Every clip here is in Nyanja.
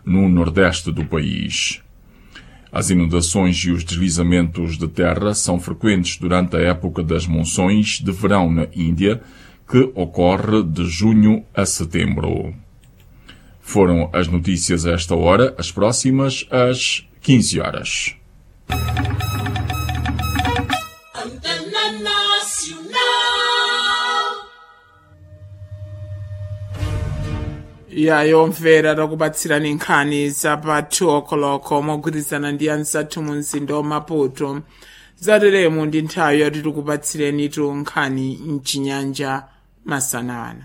no nordeste do país. As inundações e os deslizamentos de terra são frequentes durante a época das monções de verão na Índia, que ocorre de junho a setembro. Foram as notícias a esta hora, as próximas às 15 horas. yayomvera takubatsirani nkhani zapa 2 o'clock mogwirizana ndi anzathu mu mzinda wa maputo zateremu ndi nthawi yoti tikubatsirenitu nkhani mchinyanja masanana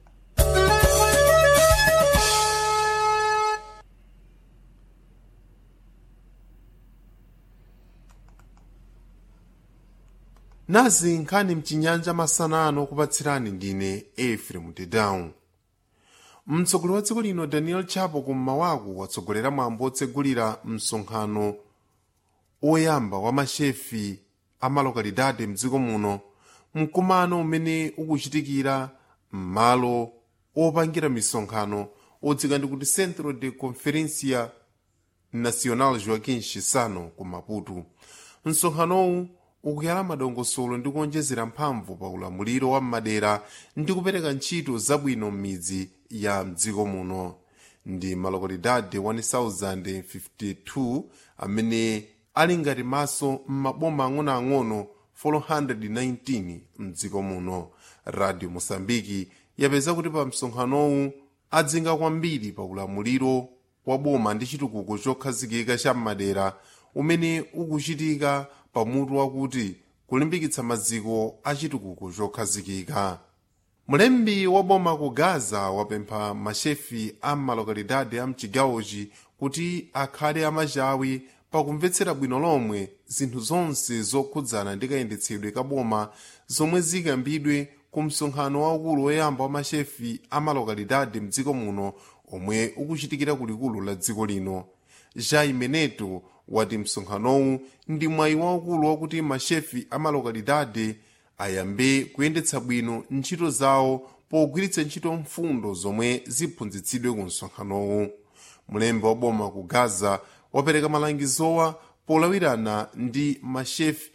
nazi nkhani mchinyanja masanano kupatsirani ndine efrem tedown mtsogoleri wa dziko lino daniel chapo kummawaku watsogolera mwambo otsegulira msonkhano oyamba wa mashefi a malokalidade mdziko muno mkumano umene ukuchitikira m'malo opangira misonkhano odzika ndi kuti centro de conferencia nacional joaquim chissano ku maputo msonkhanowu ukuyala madongosolo ndi kuonjezera mphamvu pa ulamuliro wa m'madera ndi kupereka ntchito zabwino m'midzi ya mdziko muno ndi malokalidade 1052 amene ali ngati maso m'maboma ang'onoang'ono 419 mdziko muno radio mosambiki yapeza kuti pa msonkhanowu adzinga kwambiri pa ulamuliro wa boma ndi chitukuko chokhazikika cha m'madera umene ukuchitika pamutu wakuti kulimbikitsa maziko a chitukuko chokhazikika mlembi wa boma ku gaza wapempha mashefi a malokalidade a mchigawochi kuti akhale amachawi pakumvetsera bwino lomwe zinthu zonse zokhudzana ndi kayendetsedwe ka boma zomwe zikambidwe ku msonkhano waukulu woyamba wa mashefi a malokalidade mdziko muno omwe ukuchitikira kulikulu la dziko lino jai meneto wati msonkhanowu ndi mwayi waukulu wakuti mashefi a malokalidade ayambe kuyendetsa bwino ntchito zawo pogwiritsa ntchito mfundo zomwe ziphunzitsidwe ku msonkhanowu mlembi wa boma ku gaza wapereka malangizowa polawirana ndi mashefi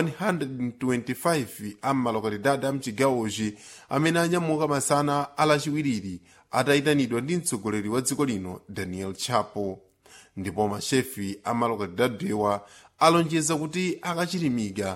125 a malokalidade a mchigawochi amene anyamuka masana alachiwiriri atayitanidwa ndi mtsogoleri wa dziko lino daniel chapo ndipo mashefi a malokalidadewa alonjeza kuti akachilimika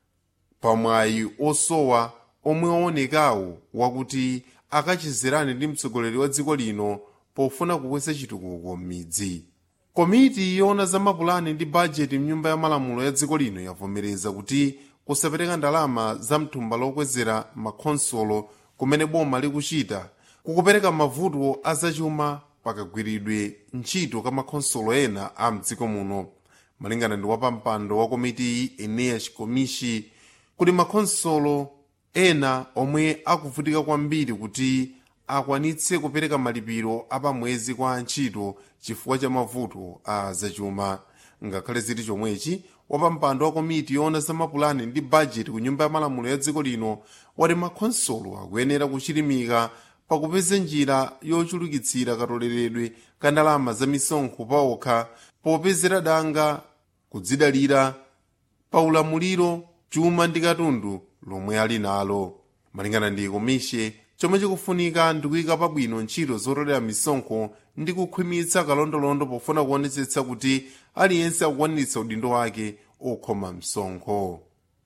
pamwayi osowa omwe waonekawo wakuti akachizerane ndi mtsogoleri wa dziko lino pofuna kukweza chitukuko m'midzi komiti yoona za mapulani ndi bajeti mnyumba ya malamulo ya dziko lino yavomereza kuti kusapereka ndalama za mthumba lokwezera makhonsolo kumene boma likuchita kukupereka mavuto azachuma pakagwiridwe ntchito ka makhonsolo ena a mdziko muno malingana ndi wapampando wa komiti iyi eneas komishi kuti makhonsolo ena omwe akuvutika kwambiri kuti akwanitse kupereka malipiro apamwezi kwa antchito chifukwa cha mavuto a zachuma ngakhale ziti chomwechi wapampando wa komiti yoona za mapulani ndi bajeti ku nyumba ya malamulo ya dziko lino wati makhonsolo akuyenera kuchilimika pakupeza njira yochulukitsira katoleredwe ka ndalama za misonkho paokha popezera danga kudzidalira pa ulamuliro chuma ndi katundu lomwe ali nalo malingana ndi komishe chomwe chikufunika ndikuyika pabwino ntchito zotolera misonkho ndi kukhwimitsa kalondolondo pofuna kuonetsetsa kuti aliyense akukwaniritsa udindo wake okhoma msonkho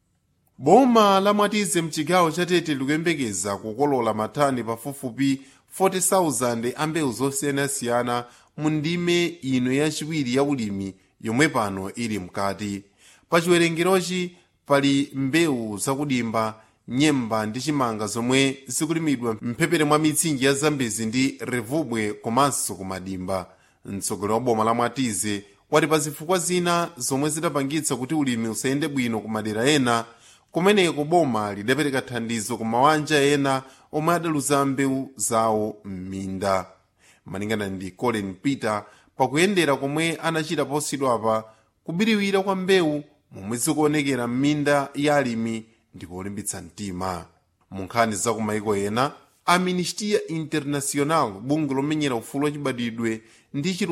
boma la mwatize mchigawo cha tete likuyembekeza kukolola matani pafupifupi 40,000 a mbewu zosiyanasiyana mu ndime ino yachiwiri ya ulimi yomwe pano ili mkati pa chiwerengerochi pali mbewu zakudimba nyemba ndi chimanga zomwe zikulimidwa mphepete mwa mitsinje ya zambezi ndi revubwe komanso kumadimba mtsogoleri wa boma la mwatize wati pa zifukwa zina zomwe zidapangitsa kuti ulimi usayende bwino ku madera ena kumeneko boma lidapereka thandizo ku mabanja ena omwe adaluza mbewu zawo m'minda malingana ndi colin peter pakuyendera komwe anachita posachedwapa kubiriwira kwa mbewu momwe zikuonekera m'minda ya alimi ndi polimbitsa mtima mu nkhani za kumayiko ena a ministia international bungwe lomenyera ufulu wachibadwidwe ndi